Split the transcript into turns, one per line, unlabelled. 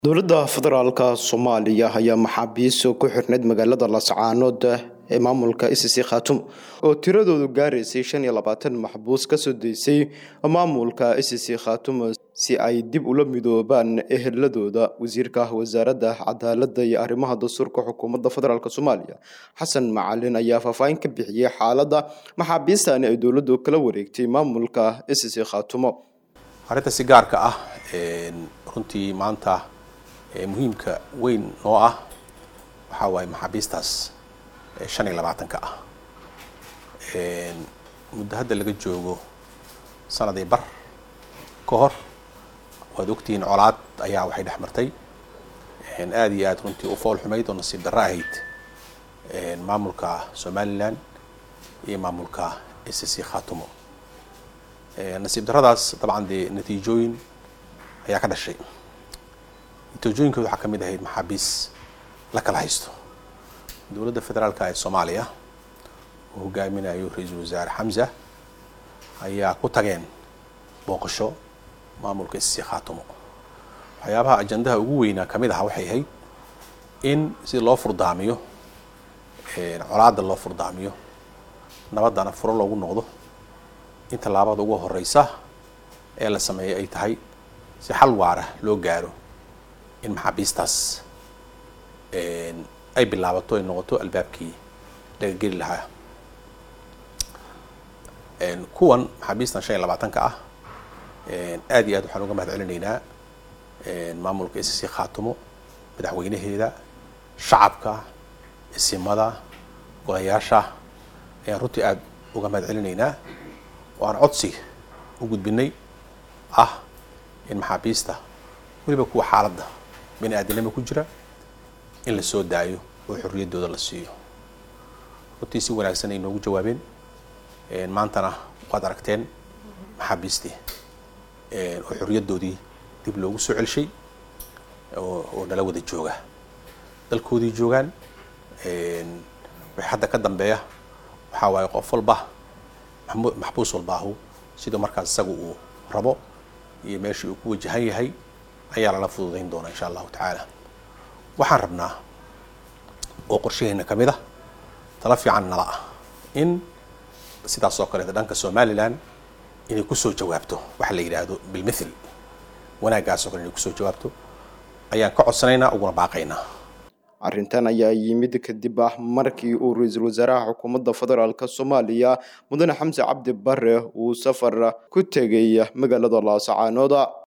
dowladda federaalka soomaaliya ayaa maxaabiis ku xirnayd magaalada lascaanood ee maamulka icc khatum oo tiradoodu gaaraysay shan iyo labaatan maxbuus kasoo deysay maamulka icc khatum si ay dib ula midoobaan eheladooda wasiirka wasaaradda cadaaladda iyo arrimaha dastuurka xukuumadda federaalk soomaaliya xasan macalin ayaa faahfaahin ka bixiyey xaaladda maxaabiistani ay dowladdu kala wareegtay maamulka icc khatumo
arrinta si gaarka ah runtii maanta muhiimka weyn noo ah waxaa waaye maxaabiistaas shan iyo labaatanka ah muddo hadda laga joogo sanadii bar ka hor waad ogtihiin colaad ayaa waxay dhex martay aada iyo aada runtii u fool xumayd oo nasiib darro ahayd maamulka somalilan iyo maamulka icc khatumo nasiib darradaas dabcan dee natiijooyin ayaa ka dhashay natiijooyinkooda waxaa ka mid ahayd maxaabiis la kala haysto dowladda federaalka ee soomaaliya uu hogaaminayo ra-iisul wasaare xamza ayaa ku tageen booqasho maamulka icc khatumo waxyaabaha ajandaha ugu weynaa kamid aha waxay ahayd in si loo furdaamiyo colaada loo furdaamiyo nabaddana furo loogu noqdo in tallaabada ugu horeysa ee la sameeyay ay tahay si xal waara loo gaaro in maxaabiistaas ay bilaabato ay noqoto albaabkii laga geli lahaa kuwan maxaabiistan shan iyo labaatanka ah aada iyo aad waxaan uga mahad celinaynaa maamulka icc khatumo madaxweynaheeda shacabka isimada golayaasha ayaan runtii aada uga mahad celinaynaa oo aan codsi u gudbinay ah in maxaabiista weliba kuwa xaaladda bini aadinimo ku jira in la soo daayo oo xorriyaddooda la siiyo runtii si wanaagsan ay noogu jawaabeen maantana waad aragteen maxaabiistii oo xorriyaddoodii dib loogu soo celshay oo nala wada jooga dalkoodii joogaan wixii hadda ka dambeeya waxaa waaye qof walba maxbuus walbaahu sida markaas isaga uu rabo iyo meeshii uu ku wajahan yahay ayaa lala fududayn doonaa insha allahu tacaala waxaan rabnaa oo qorshaheena ka mid ah tala fiican nala ah in sidaas oo kaleeta dhanka somalilan inay kusoo jawaabto waxa la yidhaahdo bilmithil wanaaggaas oo kale inay kusoo jawaabto ayaan ka codsanaynaa uguna baaqaynaa
arrintan ayaa yimid kadib ah markii uu ra-iisul wasaaraha xukuumadda federaalk soomaaliya mudane xamse cabdi bare uu safar ku tegay magaalada laascaanood